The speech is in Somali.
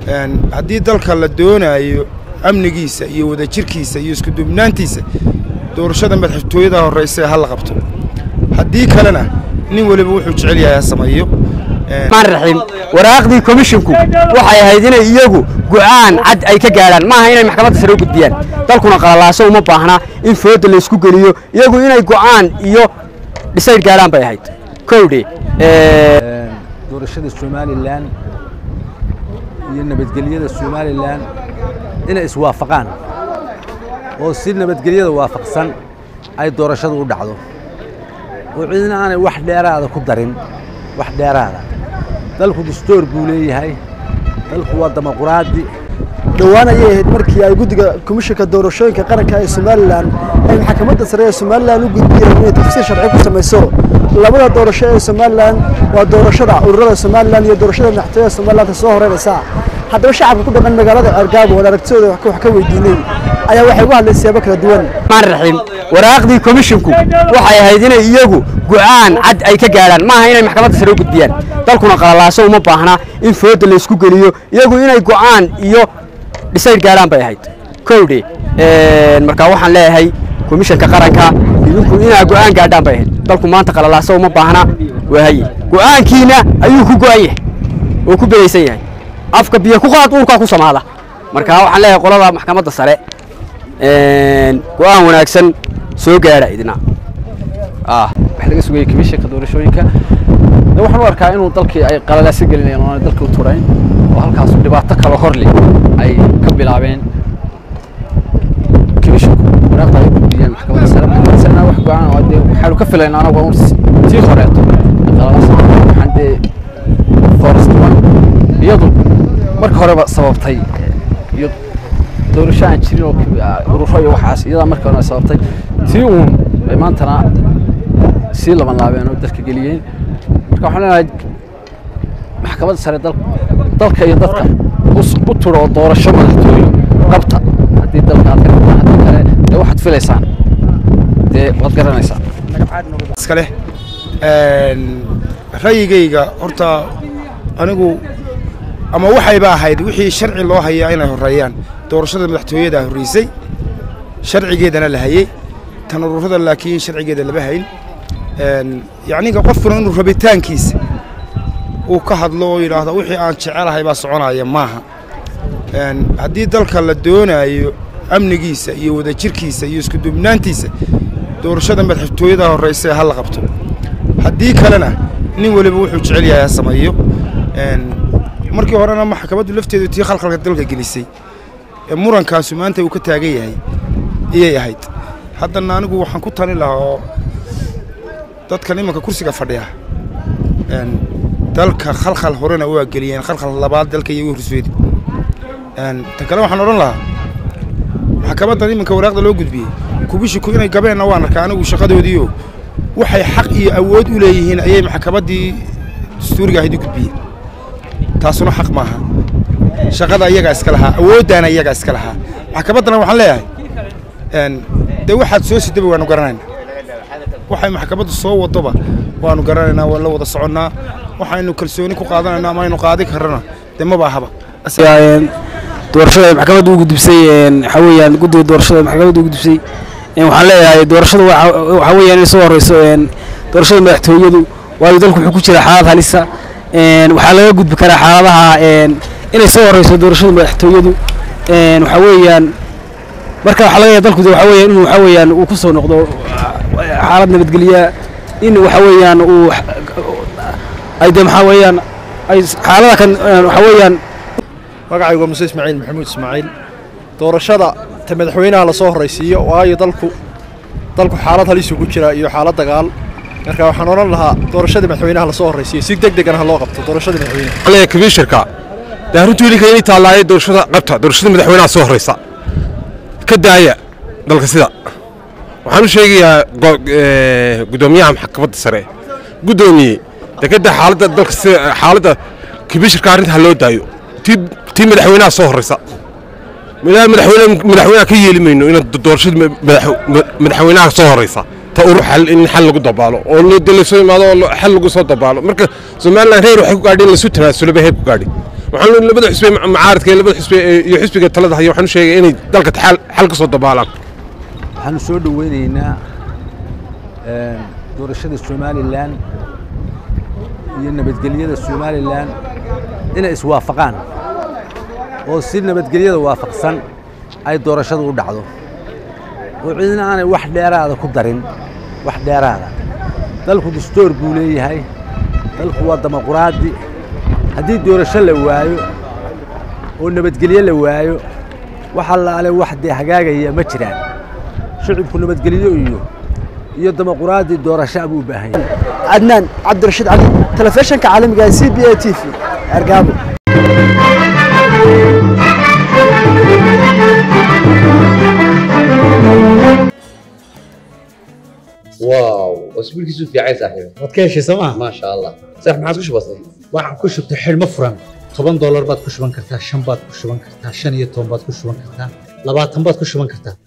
haddii dalka la doonaayo amnigiisa iyo wadajirkiisa iyo iskudubnaantiisa doorashada madaxtooyada horraysa ha la qabto haddii kalena nin weliba wuxuu jecel yahay ha sameeyo raxiim waraaqdii komishinku waxay ahayd inay iyagu go'aan cad ay ka gaadhaan maaha inay maxkamadda sare u gudbiyaan dalkuna qalalaaso uma baahna in fooda laysku geliyo iyagu inay go'aan iyo dhisayd gaadhaan bay ahayd kowdhe doorashada somalilan iyo nabadgelyada somalilan inay iswaafaqaan oo si nabadgelyada waafaqsan ay doorashadu u dhacdo oo cidina aanay wax dheeraada ku darin wax dheeraada dalku dastoor buu leeyahay dalku waa dimuquraadi dhowaan ayay ahayd markii ay guddiga komishanka doorashooyinka qaranka ee somalilan ay maxkamadda sare ee somalilan u gudbiyeen inay tafsiir sharci ku samayso labada doorasho ee somalilan waa doorashada ururada somalilan iyo doorashada madaxtooyada somalilan soo horeynaysa haddaba shacabka ku dhaqan magaalada argaabo oo aragtidooda wax ka weydiinay ayaa waxay uga hadlay siyaabo kala duwan raxiim waraaqdii komishinku waxay ahayd inay iyagu go'aan cad ay ka gaadhaan maaha inay maxkamadda sare u gudbiyaan dalkuna qalalaaso uma baahna in fooda laysku geliyo iyagu inay go'aan iyo dhisayd gaadhaan bay ahayd kowdhe markaa waxaan leeyahay komishanka qaranka idinku inaa go'aan gaadhaan bay ahayd dalku maanta qalalaaso uma baahna waahaye go'aankiina ayuu ku go'an yahay oo ku belaysan yahay afka biyo ku qaad uurkaa ku samaada markaa waxaan leeyahay qolada maxkamadda sare go'aan wanaagsan soo gaadha idina wax laga sugayay komishanka doorashooyinka de waxaan u arkaa inuu dalkii ay qalalaasa gelinayaan oona dalka u turayn oo halkaas dhibaato kale horle ay ka bilaabeen komishanku waraaqda ay gudbiyeen maxkamadda sare maxkamadda sarena wax go-aan oo dee waxaanu ka filaynaa anagu un tii horeeto qalalaasa waxaan dee forest one iyadu marka horeba sababtay iyo doorasho aan jirin oo ururo iyo waxaas iyadaa marka hore sababtay tii uun bay maantana sii laban laabeen oo dalka geliyeen marka waxaan leenahay maxkamadda sare dalka iyo dadka u turo oo doorasho madaxtooyo qabta haddii dalka aad ka qabtaan haddii kale dee waxaad filaysaan dee waad garanaysaa iskale ra'yigayga horta anigu ama waxayba ahayd wixii sharci loo hayaa inay horreeyaan doorashada madaxtooyadaa horraysay sharcigeedana la hayey tan ururada laakiin sharcigeeda lama hayn yacniga qofkuna inuu rabitaankiisa uu ka hadlo oo yidhaahdo wixii aan jecelahay baa soconaya maaha haddii dalka la doonaayo amnigiisa iyo wadajirkiisa iyo iskudubnaantiisa doorashada madaxtooyada horraysa ha la qabto haddii kalena nin weliba wuxuu jecel yahay ha sameeyo markii horena maxkamaddu lafteedu tii khalkhalka dalka gelisay ee murankaasu maanta uu ka taagan yahay iyay ahayd haddana anigu waxaan ku tali lahaa oo dadkan imanka kursiga fadhiya dalka khalkhal horena waa geliyeen khalkhal labaad dalka iyo horseedi ta kale waxaan odhan lahaa maxkamaddan iminka waraaqda loo gudbiyey kubishiku inay gabeenna waan arkaa anigu shaqadoodiioo waxay xaq iyo awood u leeyihiin ayay maxkamaddii dastuuriga ahayd u gudbiyeen taasuna xaq maaha shaqada iyagaa iska lahaa awooddaana iyagaa iska lahaa maxkamaddana waxaan leeyahay dee waxaad soo sidaba waanu garanaynaa waxay maxkamaddu soo wadoba waanu garanaynaa waan la wada soconnaa waxaynu kalsooni ku qaadanaynaa ama aynu qaadi karrana dee maba ahaba doorashada maxkamadda u gudbisay waxaa weeyaan guddiga doorashada maxkamadda u gudbisay waxaan leeyahay doorashada waxaa weeyaan inay soo horeyso doorashada madaxtooyadu waayo dalku wuxuu ku jira xaalad halisa waxaa laga gudbi karaa xaaladaha inay soo horeyso doorashada madaxtooyadu waxaa weeyaan marka waxaa laga yahay dalku waxaa weeyaan inuu waxaa weeyaan uu ku soo noqdo xaalad nabadgelya in waxaa weeyaan uu ay dee maxaa weeyaan ay xaalada kan waxaa weeyaan magacaygu waa muse ismaaciil maxamuud ismaaciil doorashada ta madaxweynaha lasoo horraysiiyo waayo dalku dalku xaalad halisu ku jira iyo xaalad dagaal marka waxaan odhan lahaa doorashada madaxweynaha lasoo horraysiiyo si deg degan ha loo qabto doorashada madaxweynaha komisharka dee arrintu ilinka inay taallaaye doorashada qabta doorashada madaxweynaha soo horraysa ka daaya dalka sida waxaan u sheegayaa gudoomiyaha maxkamadda sare guddoomiye dee ka daa xaaladda dalka sida xaaladda komisharka arrinta ha loo daayo tii madaxweynaha soo horraysa madaxweynaha ka yeeli mayno inaad doorashada madaxweynaha soo horraysa ta urur xal in xal lagu dabaalo oo de lasoo imaado oo xal lagu soo dabaalo marka somaliland reer waxay ku gaadhi in lasu tanaasuloba heer ku gaadhi waxaan labada xisbi macaaradka iyo labada xisbi iyo xisbiga talada haya waxaan u sheegay inay dalka xal xal ka soo dabaalaan waxaanu soo dhoweynaynaa een, doorashada somalilan iyo nabadgelyada somalilan inay iswaafaqaan oo si nabadgelyada waafaqsan ay doorashadu u dhacdo oo cidina aanay wax dheeraada ku darin wax dheeraada dalku dastuur buu leeyahay dalku waa dimuquraadi haddii doorasho la waayo oo nabadgelyo la waayo wax allaale wax dee hagaagaya ma jiraan shicibku nabadgelyo iyo iyo dimuquraadi doorasho buu u baahan yahay عدنان عبد الرشيد علي تلفزيون كعالمي سي بي اي تي في ارقامه واو اسبوع كيسو في عايز صاحبي waad ka heshay sooma ما شاء الله صح ما عادش بسيط waxaan ku shubtay xidhmo furan toban doolar baad ku shuban kartaa shan baad ku shuban kartaa shan iyo toban baad ku shuban kartaa labaatan baad ku shuban kartaa